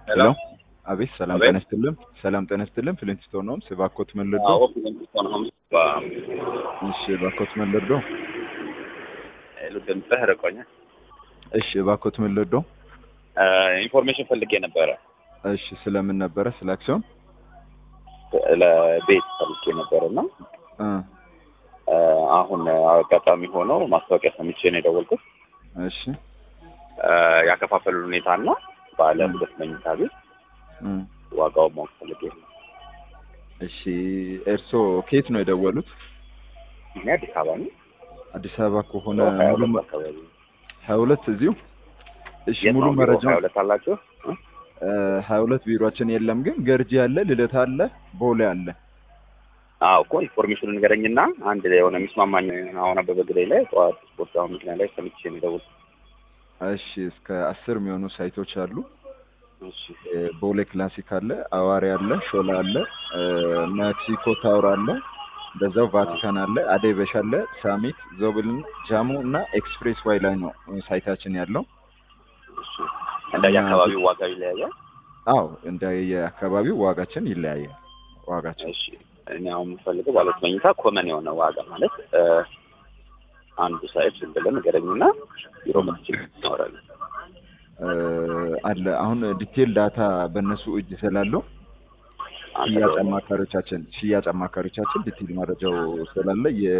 ሄሎ አቤት ሰላም አቤት። ጤና ይስጥልን። ሰላም ጤና ይስጥልን። ፍሊንትስቶን ነው እባክዎት ምን ልርዶ? አዎ ፍሊንትስቶን ሆምስ እሺ እባክዎት ምን ልርዶ? ድምፅህ ርቆኛል። እሺ እባክዎት ምን ልርዶ? ኢንፎርሜሽን ፈልጌ ነበረ እሺ ስለምን ነበረ? ስለ አክሲዮን ለቤት ፈልጌ ነበረ እና እ አሁን አጋጣሚ ሆኖ ማስታወቂያ ሰምቼ ነው የደወልኩት። እሺ ያከፋፈሉ ሁኔታ እና ባለ ሁለት መኝታ ቤት እ ዋጋውን ማወቅ ፈልጌ ነው። እሺ እርስዎ ከየት ነው የደወሉት? እኔ አዲስ አበባ ነው። አዲስ አበባ ከሆነ ሀያ ሙሉ ሁለት አካባቢ ነው። ሀያ ሁለት እዚሁ እሺ የት ሙሉ ነው ቢሮ? መረጃ ሀያ ሁለት አላችሁ? እ? ሀያ ሁለት ቢሮችን የለም ግን ገርጂ አለ፣ ልደታ አለ፣ ቦሌ አለ። አዎ እኮ ኢንፎርሜሽኑ ንገረኝና አንድ ላይ የሆነ የሚስማማኝ አሁን አበበ ግዳይ ላይ ጠዋት ስፖርት አሁን ምክንያት ላይ ሰምቼ ነው የደወልኩት። እሺ እስከ አስር የሚሆኑ ሳይቶች አሉ። እሺ እ ቦሌ ክላሲክ አለ፣ አዋሪ አለ፣ ሾላ አለ፣ እ ሜክሲኮ ታወር አለ፣ እንደዛው ቫቲካን አለ፣ አደይ በሽ አለ፣ ሳሚት፣ ዞብል፣ ጃሙ እና ኤክስፕሬስ ዋይ ላይ ነው ሳይታችን ያለው። እሺ እንደየ አካባቢው ዋጋ ይለያያል። አዎ እንደ የአካባቢው ዋጋችን ይለያያል። ዋጋችን እሺ እኔ አሁን የምፈልገው ባለ ሁለት መኝታ ኮመን የሆነ ዋጋ ማለት እ አንዱ ሳይት ዝም ብለን ንገረኝና ቢሮ መጥቼ እናወራለን። እ አለ አሁን ዲቴል ዳታ በእነሱ እጅ ስላለው አንተ ሽያጭ ደግሞ- አማካሪዎቻችን ሽያጭ አማካሪዎቻችን ዲቴል መረጃው ስላለ የ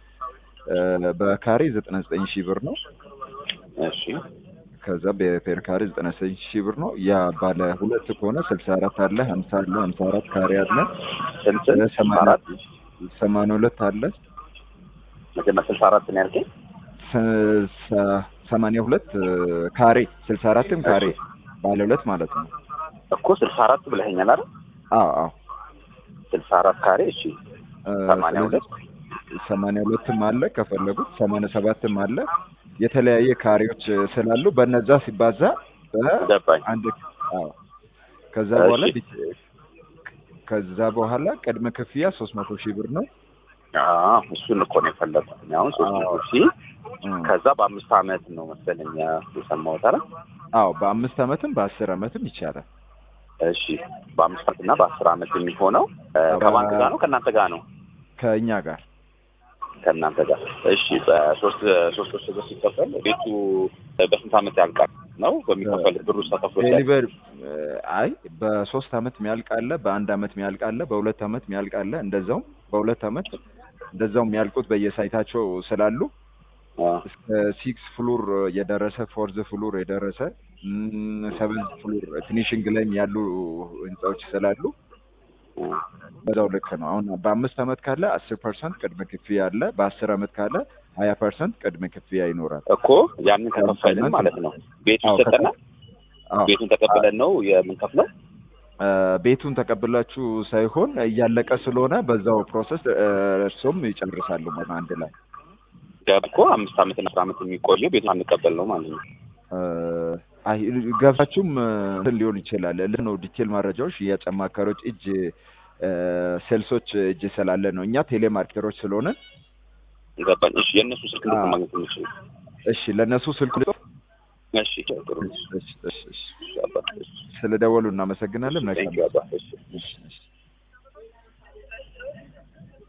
እ በካሬ ዘጠና ዘጠኝ ሺህ ብር ነው። እሺ ከዛ በፔር ካሬ ዘጠና ዘጠኝ ሺህ ብር ነው። ያ ባለ ሁለት ከሆነ ስልሳ አራት አለ፣ ሀምሳ አለ፣ ሀምሳ አራት ካሬ አለ፣ ስንት እ ሰማንያ አራት ሰማንያ ሁለት አለ፣ መጀመሪያ ስልሳ አራት ነው ያልከኝ? ስ- ሰ- ሰማንያ ሁለት እ ካሬ ስልሳ አራትም ካሬ ባለ ሁለት ማለት ነው። እኮ ስልሳ አራት ብለኸኛል አይደል? አዎ አዎ ስልሳ አራት ካሬ እሺ እ ሰማንያ ስለዚህ ሁለት ሰማንያ ሁለትም አለ ከፈለጉት ሰማንያ ሰባትም አለ የተለያየ ካሬዎች ስላሉ በነዛ ሲባዛ ገባኝ። በአንድ አዎ ከዛ እሺ። በኋላ ዲቴ- ከዛ በኋላ ቅድመ ክፍያ ሶስት መቶ ሺህ ብር ነው። አዎ እሱን እኮ ነው የፈለኩት። እኔ አሁን ሶስት መቶ ሺህ እ ከዛ በአምስት አመት ነው መሰለኝ የሰማሁት አይደል? አዎ በአምስት አመትም በአስር አመትም ይቻላል። እሺ በአምስት አመት እና በአስር አመት የሚሆነው እ ከባንክ ጋር ነው ከእናንተ ጋር ነው? ከእኛ ጋር ከእናንተ ጋር እሺ። በሶስት ሶስት ሶስት ሶስት ሲከፈል ቤቱ በስንት አመት ያልቃል ነው በሚከፈል ብሩ ተከፍሎ ዴሊቨር አይ በሶስት አመት የሚያልቅ አለ፣ በአንድ አመት የሚያልቅ አለ፣ በሁለት አመት የሚያልቅ አለ። እንደዛውም በሁለት አመት እንደዛው የሚያልቁት በየሳይታቸው ስላሉ እስከ ሲክስ ፍሉር የደረሰ ፎርዝ ፍሉር የደረሰ ሰቨን ፍሉር ፊኒሽንግ ላይም ያሉ ህንጻዎች ስላሉ በዛው ልክ ነው። አሁን በአምስት አመት ካለ አስር ፐርሰንት ቅድመ ክፍያ አለ። በአስር አመት ካለ ሀያ ፐርሰንት ቅድመ ክፍያ ይኖራል። እኮ ያንን ከከፈልን ማለት ነው ቤቱ አዎ፣ ይሰጠናል። አዎ ቤቱን ተቀብለን ነው የምንከፍለው። እ ቤቱን ተቀብላችሁ ሳይሆን እያለቀ ስለሆነ በዛው ፕሮሰስ እ እርሶም ይጨርሳሉ ማለት አንድ ላይ ገብ እኮ አምስት አመት እና አስር አመት የሚቆየው ቤቱን አንቀበል ነው ማለት ነው። እ አይ ገብታችሁም እ እንትን ሊሆን ይችላል። ልህ ነው ዲቴል መረጃዎች ሽያጭ አማካሪዎች እጅ እ ሴልሶች እጅ ስላለ ነው። እኛ ቴሌማርኬተሮች ስለሆነ ገባኝ። እሺ የእነሱ ስልክ እንዴት ነው አዎ። ማግኘት የምንችለው? እሺ ለእነሱ ስልክ እሺ ጥሩ። እሺ፣ እሺ፣ እሺ፣ እሺ። እሺ አባ፣ እሺ። ስለደወሉ እናመሰግናለን። መልካም Thank you አባ። እሺ እሺ፣ እሺ።